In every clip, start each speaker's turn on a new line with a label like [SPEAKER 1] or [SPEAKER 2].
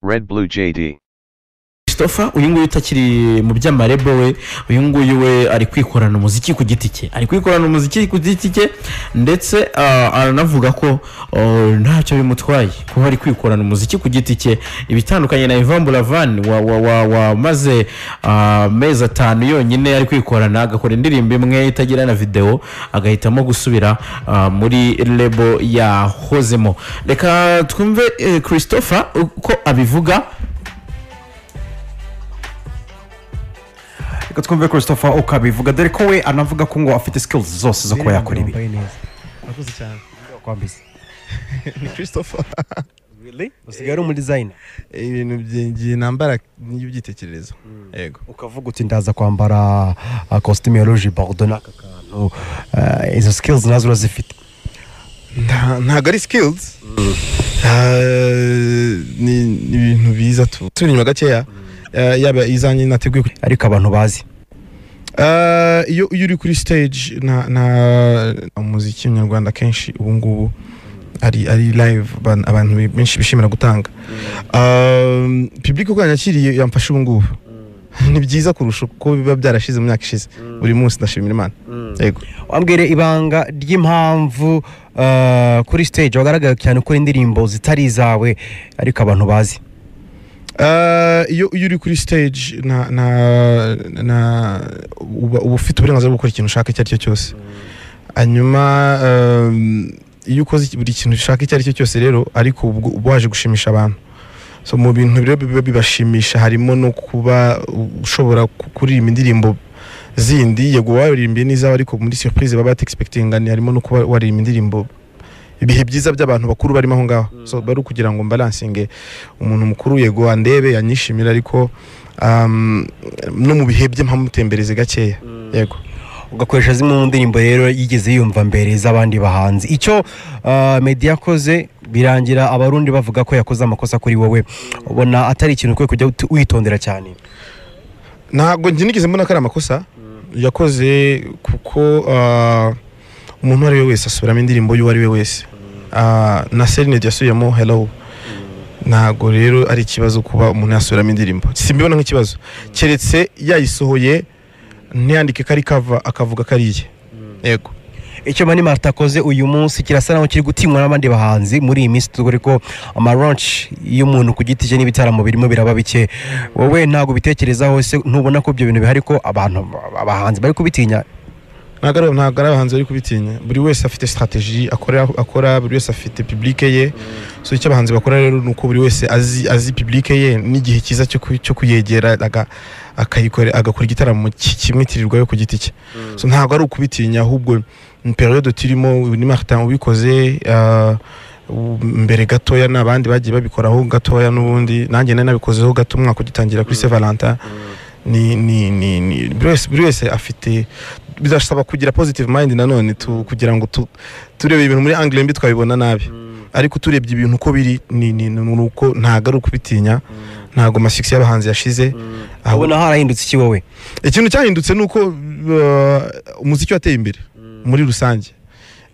[SPEAKER 1] Red Blue JD.
[SPEAKER 2] christopher uyu nguyu utakiri mu by'amarebo we uyu nguyu we ari kwikorana umuziki ku giti cye ari kwikorana umuziki ku giti cye ndetse ah, aranavuga ko oh, ntacyo bimutwaye kuba ari kwikorana umuziki ku giti cye ibitandukanye na Yvan buravan wa- wa- wa- wamaze wa, amezi atanu yonyine ari kwikorana agakora indirimbo imwe itagira na videwo agahitamo gusubira ah, muri lebo yahozemo reka twumve eh, christopher uko abivuga
[SPEAKER 3] reka twumve christopher uko abivuga dore ko we anavuga ko ngo afite skills zose zo kuba yakora ibi
[SPEAKER 4] wambaye neza murakoze cyane
[SPEAKER 3] kwambiza
[SPEAKER 4] ni christopher
[SPEAKER 3] usigaye ari umudizayina
[SPEAKER 4] ibintu byinjiye nambara n'ibyitekerezo yego
[SPEAKER 3] ukavuga uti ndaza kwambara kositimu ya roje borudo n'aka kantu eh, izo skills nazo urazifite
[SPEAKER 4] Nta- ntabwo ari skills Ah, ni ni ibintu biza tu turi inyuma gakeya Ah, yaba izanjye nateguye ku-
[SPEAKER 3] ariko abantu bazi
[SPEAKER 4] Ah, iyo iyo uri kuri stage na na umuziki nyarwanda kenshi ubu ngubu ari ari live aban- abantu benshi bishimira gutanga Um, public uko yanyakiriye yamfasha ubu ngubu ni byiza kurusha uko biba byarashize mu myaka ishize buri munsi ndashimira imana yego
[SPEAKER 3] wambwire ibanga ry'impamvu eh, kuri stage wagaragara cyane ukora indirimbo zitari izawe ariko abantu bazi
[SPEAKER 4] Ah, iyo iyo uri kuri stage na na na uba uba ufite uburenganzira bwo gukora ikintu ushaka icyo ari cyo cyose hanyuma um, iyo ukoze iki- buri kintu ushaka icyo ari cyo cyose rero ariko ubwo uba waje gushimisha abantu so mu bintu rero biba bibashimisha harimo no kuba ushobora ku- kuririmba indirimbo zindi yego waririmbiye n'izawe ariko muri surprise baba batexpectingani harimo no kuba waririmba indirimbo ibihe byiza by'abantu bakuru barimo aho ngaho so bari ukugira ngo mbalansinge umuntu mukuru yego andebe yanyishimira ariko um, no mu bihe bye mpamutembereze gakeya yego
[SPEAKER 3] ugakoresha zimwe mu ndirimbo rero yigeze yumva mbere z'abandi bahanzi icyo uh, meddy yakoze birangira abarundi bavuga ko yakoze amakosa kuri wowe ubona atari ikintu ukwiye kujya ut- witondera cyane
[SPEAKER 4] ntabwo njye nigeze mbona ko ari amakosa yakoze kuko ah, umuntu uwo ari we wese asubiramo indirimbo y'uwo ari we wese Ah, na serine yasubiyemo hello ntabwo rero ari ikibazo kuba umuntu yasubiramo indirimbo simbibona nk'ikibazo keretse yayisohoye ntiyandike ko ari kava akavuga ko ari iye yego
[SPEAKER 3] icyo mani marita akoze uyu munsi kirasa naho kiri gutinywa n'abandi bahanzi muri iyi minsi dore ko amaronshi y'umuntu ku giti cye n'ibitaramo birimo biraba bike wowe ntabwo ubitekerezaho se ntubona ko ibyo bintu bihari ko abantu abahanzi bari kubitinya
[SPEAKER 4] ntabwo ari ntabwo ari abahanzi bari kubitinya buri wese afite strategy akora akora buri wese afite public ye so icyo abahanzi bakora rero ni uko buri wese azi azi public ye n'igihe cyiza cyo ku- cyo kuyegera aga- akayikora agakora igitaramo ki- kimwitirirwayo ku giti cye so ntabwo ari ukubitinya ahubwo ni periode turimo uyu ni Martin ubikoze ah, u- mbere gatoya n'abandi bagiye babikoraho gatoya n'ubundi nanjye nari nabikozeho gato umwaka ugitangira kuri Saint Valentin ni ni ni ni buri wese buri wese afite bidasaba kugira positive mind nanone tu, kugira ngo tu, turebe ibintu muri angle mbi twabibona nabi ariko turebye ibintu uko biri ni ni ni ni uko ntabwo ari ukubitinya ntabwo amashyushyu y'abahanzi yashize ahubwo
[SPEAKER 3] ubona harahindutse iki wowe
[SPEAKER 4] ikintu cyahindutse ni uko uh, umuziki wateye imbere muri rusange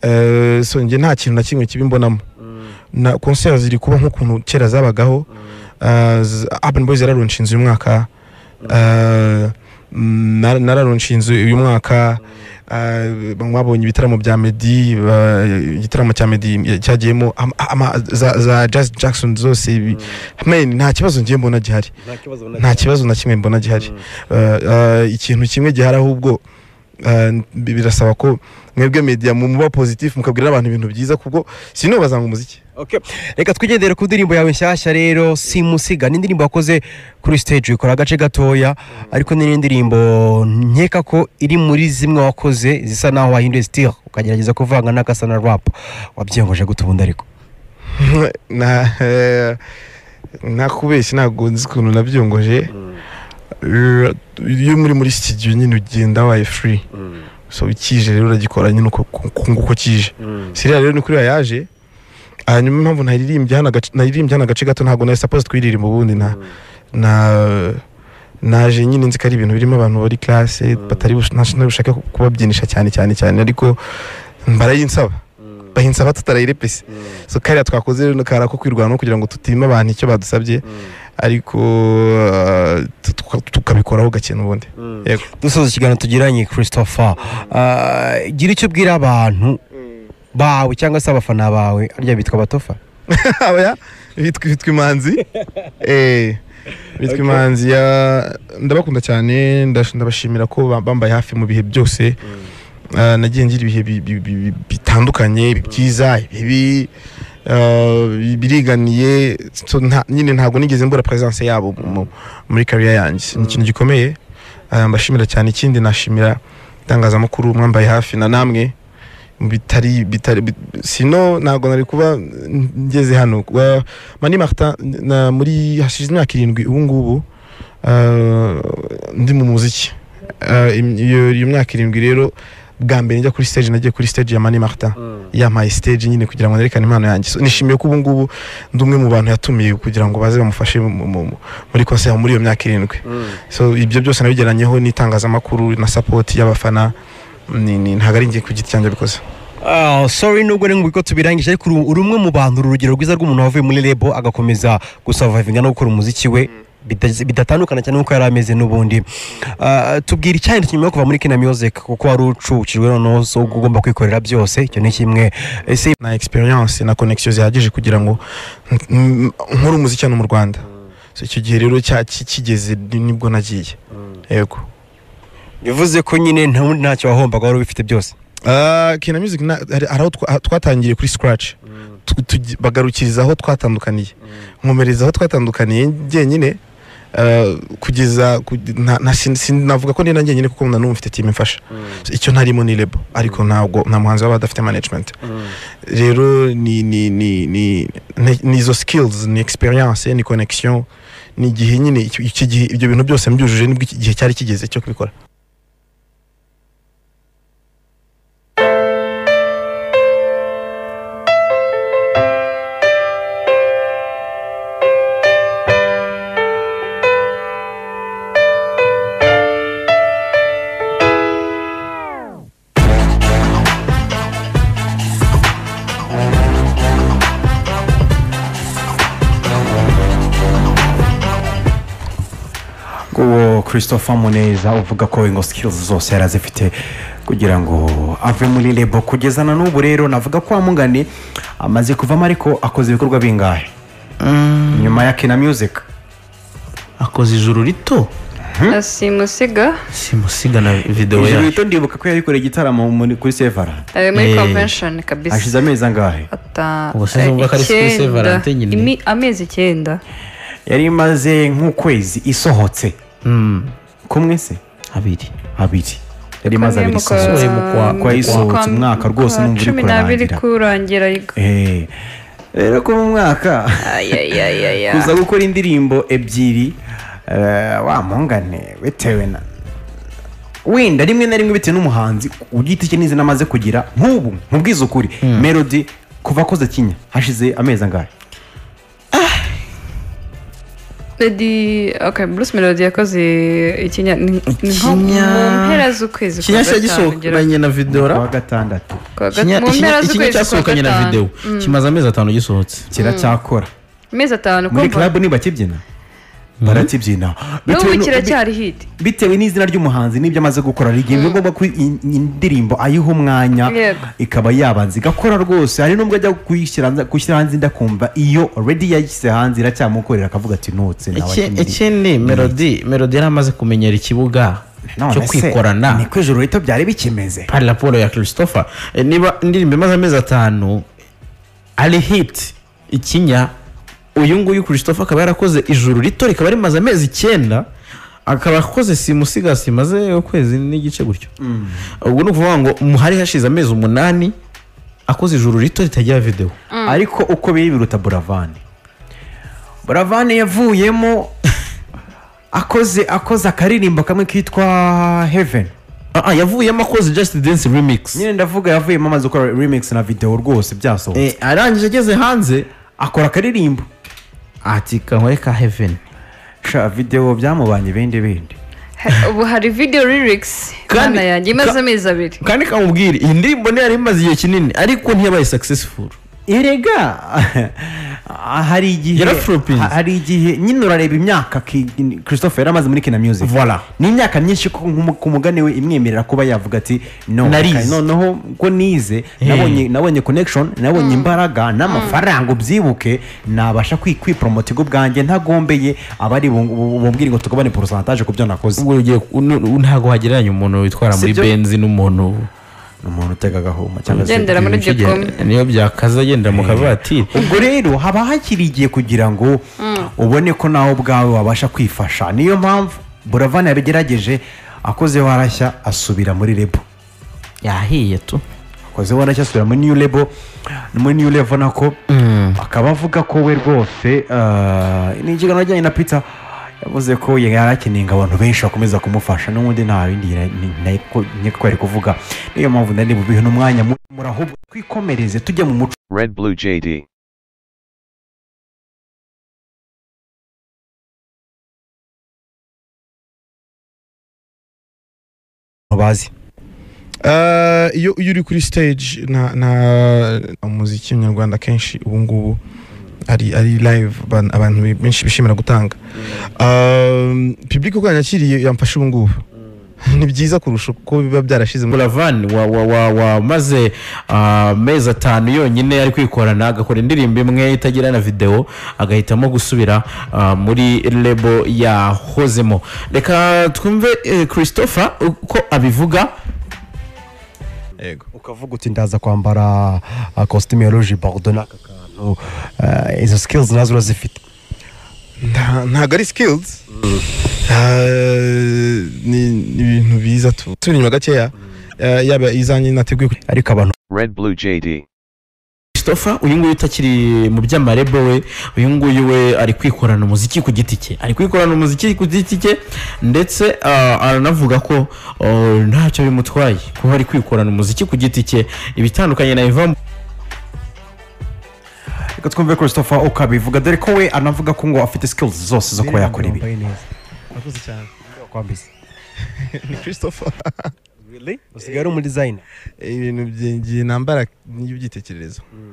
[SPEAKER 4] Eh, so njye nta kintu na kimwe kibi mbonamo na concert ziri kuba nk'ukuntu kera zabagaho Eh, z- urban boys yararonshe inzu uyu mwaka Eh, mm, na- nararonshe inzu uyu mwaka Eh, mwabonye ibitaramo bya medi eh, igitaramo cya medi cyagiyemo ama- ama- za- za jazz jackson zose ibi. Man, nta kibazo ngiye mbona gihari nta kibazo na kimwe mbona gihari Uh, uh, ikintu kimwe gihari ahubwo uh, bi- birasaba ko mwebwe media mu- muba positif mukabwira abantu ibintu byiza kubwo sinubaza ngo umuziki
[SPEAKER 3] Okay. reka twigendere ku ndirimbo yawe nshyashya rero simusiga ni indirimbo wakoze kuri stage ukora agace gatoya ariko ni indirimbo nkeka ko iri muri zimwe wakoze zisa naho wahinduye style ukagerageza kuvanga n'agasa na rap wabyiyogoje gute ubundi ariko
[SPEAKER 4] na eh, nakubeshya ntabwo nzi ukuntu nabyongoje Eh, iyo muri muri studio nyine ugenda waye free so kije rero uragikora nyine uko ku- ku- uko kije siriya rero ni kuri yaje hanyuma impamvu naririmbye hano agace- naririmbye hano agace gato ntabwo nari supposed kuyiririmba ubundi na na naje nyine nzi ko ari ibintu birimo abantu bari classe batari bush- ntari bushake kubabyinisha cyane cyane cyane ariko mbarayinsaba bahindutse aba tutarayirepese so kariya twakoze rero kari ako kwirwanaho kugira ngo tutima abantu icyo badusabye ariko uh, tu- tuka- tukabikoraho gake n'ubundi yego
[SPEAKER 5] dusoza ikiganiro tugiranye christopher Ah, gira icyo ubwira abantu bawe cyangwa se abafana bawe arya bitwa batofa
[SPEAKER 4] aba bitwa bitwa imanzi Eh, bitwa imanzi ya ndabakunda cyane ndash- ndabashimira ko ba- bambaye hafi mu bihe byose Ah, nagiye ngira ibihe bi- bi- bi- bitandukanye byiza ibibi ah, bi- biriganiye So, nta- nyine ntabwo nigeze mbura presence yabo mu- mu- muri career yanjye ni ikintu gikomeye Ah, mbashimira cyane ikindi nashimira itangazamakuru mwambaye hafi na namwe bitari bitari bit- sino ntabwo nari kuba ngeze hano Wa- mani martin na- muri hashize imyaka irindwi ubu ngubu ah, ndi mu muziki Ah, im- iyo iyo myaka irindwi rero bwa mbere njya kuri stage nagiye kuri stage ya mani martin yampaye stage nyine kugira ngo nerekane impano yanjye So, nishimiye ko ubu ngubu ndi umwe mu bantu yatumiye kugira ngo baze bamufashe mu- mu- mu- muri concert muri iyo myaka irindwi so ibyo byose nabigeranyeho n'itangazamakuru na support y'abafana ni- ni- ntabwo ari njye ku giti cyanjye bikoze
[SPEAKER 5] Ah, sorry nubwo ni ko tubirangije ariko uru uri umwe mu bantu uru urugero rwiza rw'umuntu wavuye muri rebo agakomeza gusavavinga no gukora umuziki we bida- bidatandukana cyane nk'uko yari ameze n'ubundi Ah, tubwira icyari nyuma yo kuva muri kina music kuko wari ucucujwe noneho so ugomba kwikorera byose icyo ni kimwe ese
[SPEAKER 4] na experience na connection zihagije kugira ngo n- n- nkore umuziki hano mu Rwanda so icyo gihe rero cya ki- kigeze ni- nibwo nagiye yego
[SPEAKER 5] bivuze ko nyine nta wundi ntacyo wahombaga wari ubifite byose
[SPEAKER 4] Ah, Kina Music na- hari hari aho twa- ah, twatangiye kuri Scratch Tu- tugi- bagarukiriza aho twatandukaniye nkomereza aho twatandukaniye njyenyine ah, kugeza ku- nta- nta- sin- sin- navuga ko nina njyenyine kuko na n'ubu mfite team imfasha So, icyo ntarimo ni label ariko ntabwo nta muhanzi waba adafite management rero ni ni ni ni ni- ni izo skills ni experience ni connection ni igihe nyine icyo- iki gihe ibyo bintu byose mbyujuje nibwo iki gihe cyari kigeze cyo kubikora
[SPEAKER 5] uwo christopher muneza uvuga ko ingo sikirizi zose yari azifite kugira ngo ave muri rebo kugeza na n'ubu rero navuga ko wamugani amaze kuvamo ariko akoze ibikorwa bingahe nyuma ya kina music
[SPEAKER 2] akoze ijuru rito
[SPEAKER 6] simusiga
[SPEAKER 2] simusiga na videwo
[SPEAKER 3] ijoro
[SPEAKER 2] yacu
[SPEAKER 3] rito ndibuka ko yabikoreye igitaramo muri- kuri sevara
[SPEAKER 6] muri
[SPEAKER 2] Eh,
[SPEAKER 6] convention kabisa
[SPEAKER 3] hashize amezi angahe
[SPEAKER 6] Ata-
[SPEAKER 2] Ubwo sinzi uvuga ko ari
[SPEAKER 6] icyenda.
[SPEAKER 2] Swiss Valentine nyine.
[SPEAKER 6] Imi- amezi icyenda
[SPEAKER 3] yari imaze nk'ukwezi isohotse kumwe se
[SPEAKER 2] abiri
[SPEAKER 3] abiri yari imaze abiri
[SPEAKER 6] Kamwe
[SPEAKER 3] isohotse
[SPEAKER 2] mu kwa-
[SPEAKER 3] kuko yayisohotse
[SPEAKER 6] mu
[SPEAKER 3] umwaka rwose
[SPEAKER 6] kwa
[SPEAKER 3] numva uri
[SPEAKER 6] cumi n'abiri
[SPEAKER 3] kurangira
[SPEAKER 6] kurangira
[SPEAKER 3] Eh, rero ko mu mwaka
[SPEAKER 6] ayayayaya
[SPEAKER 3] kuza gukora indirimbo ebyiri eh, wa mpungane bitewe na wenda rimwe na rimwe bitewe n'umuhanzi ku giti cye n'izina amaze kugira nk'ubu nkubwize ukuri melody kuva akoze kinya hashize amezi angahe
[SPEAKER 6] Lady okay Bruce Melody yakoze ikinya ni ni nko mu
[SPEAKER 2] Ikinya-
[SPEAKER 6] mpera z'ukwezi kwa
[SPEAKER 2] ikinya
[SPEAKER 6] gatanu ugera
[SPEAKER 2] cyagisohokanye na videwo
[SPEAKER 3] kuwa gatandatu
[SPEAKER 6] ku wa
[SPEAKER 2] ikinya
[SPEAKER 6] gat- mu mpera
[SPEAKER 2] ikinya
[SPEAKER 6] z'ukwezi kwa
[SPEAKER 2] cyasohokanye na videwo
[SPEAKER 6] gatanu
[SPEAKER 2] kimaze amezi atanu gisohotse
[SPEAKER 3] kiracyakora
[SPEAKER 6] amezi atanu
[SPEAKER 3] muri
[SPEAKER 6] kumva
[SPEAKER 3] club ntibakibyina barakibyina
[SPEAKER 6] n'ubu
[SPEAKER 3] Bitewe nu-
[SPEAKER 6] kiracyari hiti
[SPEAKER 3] bitewe n'izina ry'umuhanzi n'ibyo amaze gukora hari igihe biba ngombwa ko in- indirimbo ayiha umwanya
[SPEAKER 6] Yego.
[SPEAKER 3] ikaba yabanza igakora rwose hari n'ubwo ajya kuyishyira hanze- gushyira hanze ndakumva iyo already yayishyize hanze iracyamukorera akavuga ati nutse nawe
[SPEAKER 2] Iki-
[SPEAKER 3] ati,
[SPEAKER 2] ikindi melody melody yari amaze kumenyera ikibuga
[SPEAKER 3] none
[SPEAKER 2] cyo
[SPEAKER 3] se,
[SPEAKER 2] kwikorana
[SPEAKER 3] niko ijoro rito byari bikimeze
[SPEAKER 2] par raporo ya christopher Eh, niba indirimbo imaze amezi atanu ari hit ikinya uyu nguyu christopher akaba yarakoze ijuru rito rikaba rimaze amezi icyenda akaba akoze simusiga simaze ukwezi n'igice gutyo ubwo ni ukuvuga ngo mu- hari hashize amezi umunani akoze ijuru rito ritagira videwo
[SPEAKER 3] ariko uko biri biruta buravani buravani yavuyemo akoze akoze akaririmbo kamwe kitwa heaven
[SPEAKER 2] Ah, ah, yavuyemo akoze just dance remix
[SPEAKER 3] nyine ndavuga yavuyemo amaze gukora remix na video rwose byasohotse
[SPEAKER 2] Eh, arangije ageze hanze
[SPEAKER 3] akora akaririmbo
[SPEAKER 2] ati kankore ka heveni
[SPEAKER 3] sha videwo byamubanye bindi bindi
[SPEAKER 6] ubu hari video lyrics
[SPEAKER 2] Kandi-
[SPEAKER 6] Mana yanjye imaze
[SPEAKER 2] ka-
[SPEAKER 6] amezi abiri
[SPEAKER 2] kandi kamubwire iyi ndirimbo ntiyari imaze igihe kinini ariko ntiyabaye successful
[SPEAKER 3] erega hari igihe
[SPEAKER 2] Yaraflopinze.
[SPEAKER 3] ha- hari igihe nyine urareba imyaka ki- christophe yari amaze muri kina music
[SPEAKER 2] Voilà.
[SPEAKER 3] ni imyaka myinshi ko nkumu- ku mugani we imwemerera kuba yavuga ati no
[SPEAKER 2] Narize.
[SPEAKER 3] okay, noneho ko nize nabonye nabonye connection nabonye imbaraga n'amafaranga ubyibuke nabasha kwi- kwipromota ubwo bwanjye ntagombeye abari bu- bu- bumbwire ngo tugabane porosantaje ku byo nakoze
[SPEAKER 2] ubwo ugiye nu- nu- ntabwo hagereranya umuntu witwara muri
[SPEAKER 3] Sibyo?
[SPEAKER 2] benzi n'umuntu
[SPEAKER 3] ni umuntu utega agahuma cyangwa se
[SPEAKER 6] Ugendera muri
[SPEAKER 2] Ufite-
[SPEAKER 6] Gikomo.
[SPEAKER 2] niyo byakaza agendera mu kavatiri
[SPEAKER 3] ubwo rero haba hakiri igihe kugira ngo ubone ko nawe ubwawe wabasha kwifasha niyo mpamvu buravani yabigerageje akozeho arashya asubira muri rebo
[SPEAKER 2] yahiye tu
[SPEAKER 3] akozeho arashya asubira muri new rebo muri new level nako akaba avuga ko we rwose ah, ni ikiganiro ajyanye na pizza yavuze ko yari akeneye ngo abantu benshi bakomeza kumufasha n'ubundi nta bindi yari- ni- nari ko- ni ko yari kuvuga niyo mpamvu nari bubihe n'umwanya muri ahubwo twikomereze tujye mu muco
[SPEAKER 1] Red Blue JD.
[SPEAKER 5] bazi
[SPEAKER 4] Eh, iyo iyo uri kuri stage na na umuziki nyarwanda kenshi ubu ngubu ari ari live ban- abantu benshi bishimira gutanga um, public uko yanyakiriye yamfashe ubu ngubu ni byiza kurusha uko biba byarashize muri
[SPEAKER 2] buravan wa wa wa wamaze amezi atanu yonyine ari kwikorana agakora indirimbo imwe itagira na videwo agahitamo gusubira ah, muri lebo yahozemo reka twumve eh, christopher uko abivuga
[SPEAKER 4] yego
[SPEAKER 5] ukavuga uti ndaza kwambara kositimu ya roje bordo n'aka kantu eh, izo sikilizi nazo urazifite
[SPEAKER 4] Nta- ntago ari skills Eh, ni ni ibintu biza tu turi inyuma gakeya eh, yaba izanjye nateguye ku-
[SPEAKER 5] ariko abantu
[SPEAKER 1] Red Blue JD.
[SPEAKER 2] christopher uyu nguyu utakiri mu by'amarebo we uyu nguyu we ari kwikorana umuziki ku giti cye ari kwikorana umuziki ku giti cye ndetse ah, aranavuga ko oh, ntacyo bimutwaye kuba ari kwikorana umuziki ku giti cye ibitandukanye na iva
[SPEAKER 3] reka twumve christopher uko abivuga dore ko we anavuga ko ngo afite skills zose zo kuba yakora ibi
[SPEAKER 5] Wambaye neza.
[SPEAKER 4] Murakoze cyane.
[SPEAKER 5] Wakwambitse.
[SPEAKER 4] ni christopher
[SPEAKER 5] usigaye ari umudizayina
[SPEAKER 4] ibintu bye- ngiye nambara n'ibyo byitekerezo